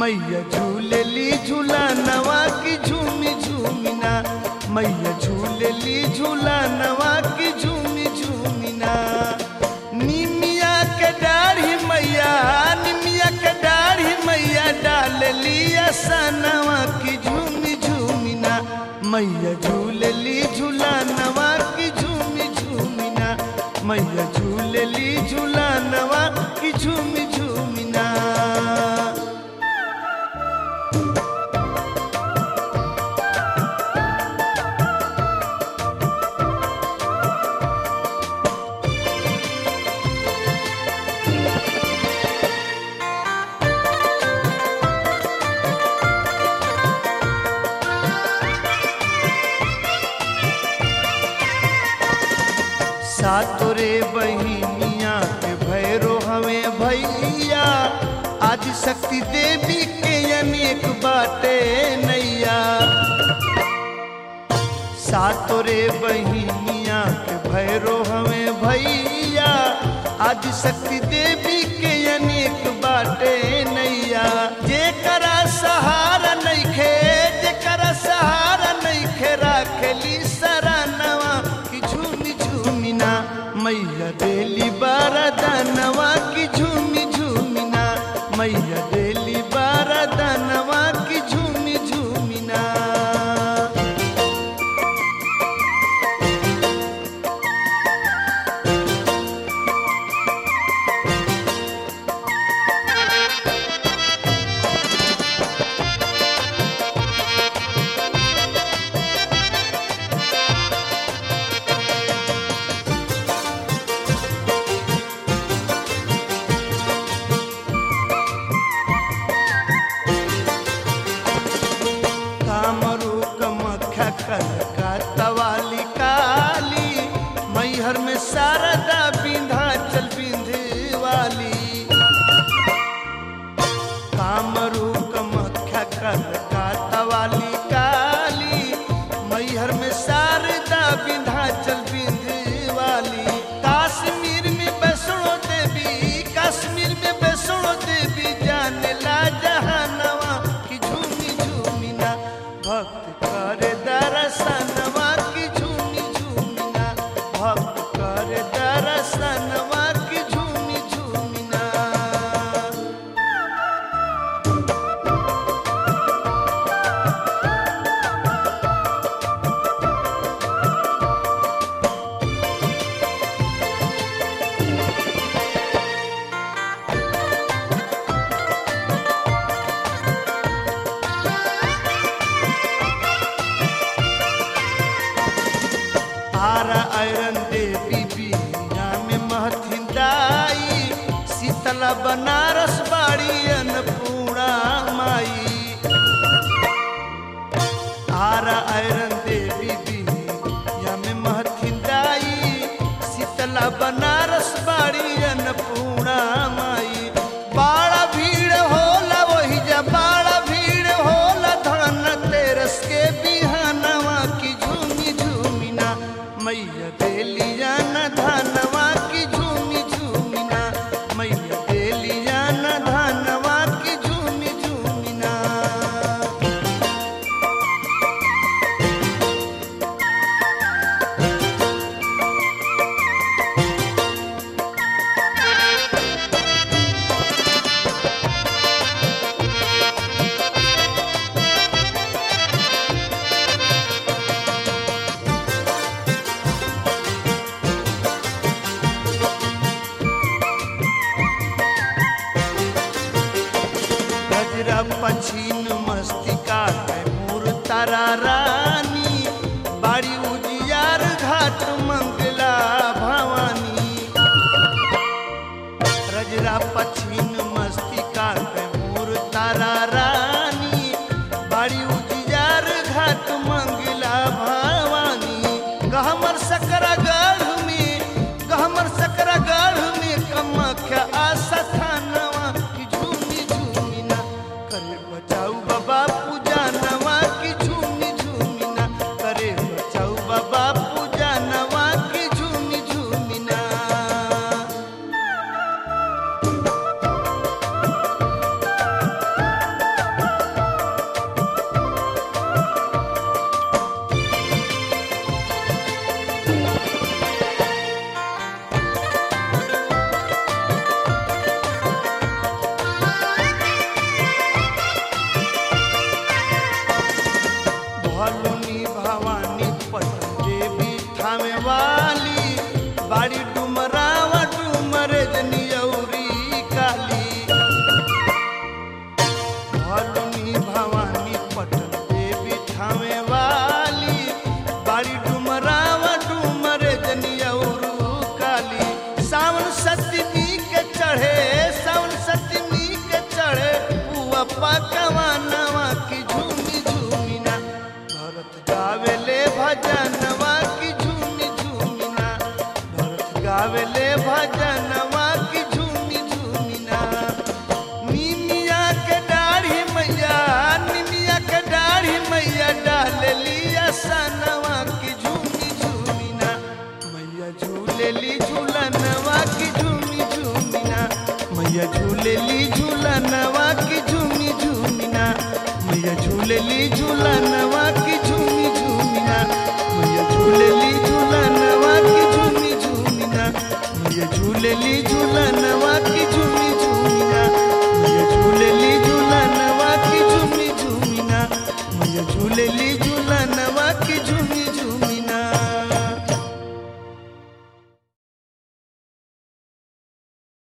मैया झूलेली झूला नवा की झूमी झूमिना मैया झूलेली झूला नवा की झूमी झूमिना निमिया के दाढ़ी मैया निमिया के दाढ़ी मैया डालली सनवा की झूमी झूमिना मैया झूलेली झूला नवा की झूमी झूमिना मैया झूलेली झूला नवा की झूमी झूमिना सातोरे बहिनिया के भैरो हवे भैया आदि शक्ति देवी के अनेक बाटे नैया सातोरे बहिनिया के भैरो हवे भैया आदि शक्ति देवी के अनेक बाटे नैया जेकरा सहारा नइखे जेकरा सहारा नइखे राखेली सरानवा की झूमी झूमिना मैया देली बारदानवा की झूमी झूमिना मैया देली बारदानवा की झूमी झूमिना कामरू कमख्या कनका तवाली काली मैहर में शारदा विंध्याचल विंध्यवाली कामरू कमख्या कनका तवाली काली मैहर में शारदा विंध्याचल विंध्यवाली काश्मीर में वैष्णो देवी कश्मीर में वैष्णो देवी जाने ला जहानवा की झूमी झूमिना भक्त करे दर्शनवा की झूमी झूमिना भक्त करे दर्शनवा की झूमी झूमिना आरा आयरन देवी बीना में महथिन दाई शीतला बनारस बाड़ी अन्नपूर्णा माई आरा आयरन देवी बीना में महथिन दाई शीतला बनारस बाड़ी अन्नपूर्णा माई बाड़ा भीड़ होला वही जा बाड़ा भीड़ होला धन तेरस के बिहानवा की झूमी झूमिना मैया देलिया न धनवा की झूमी झूमिना मैया देलिया न धनवा की झूमी झूमिना गजरा पछीन मस्तिका है मूर तारा रानी बाड़ी उजियार घाट मंगला भवानी रजरा पछीन मस्तिका है मूर तारा रानी बाड़ी उजियार घाट मंगला भवानी गहमर सकरा गढ़ में गहमर सकरा गढ़ में कमख्या आशा थानवा की झूमी झूमिना करे बचाऊ बाबा पूजा नवा की झूमी झूमिना करे बचाऊ बाबा पूजा नवा की झूमी झूमिना वाली बाड़ी डुमरावा डुमरे जनियौरी काली भलुनी भवानी पटन देवी थामे वाली बाड़ी डुमरावा डुमरे जनियौरू काली सावन सतमी के चढ़े सावन सतमी के चढ़े पुआ पकवा नवा की झूमी झूमिना भरत गावेले भजनवा की झूमी झूमिना भरत गावेले भजन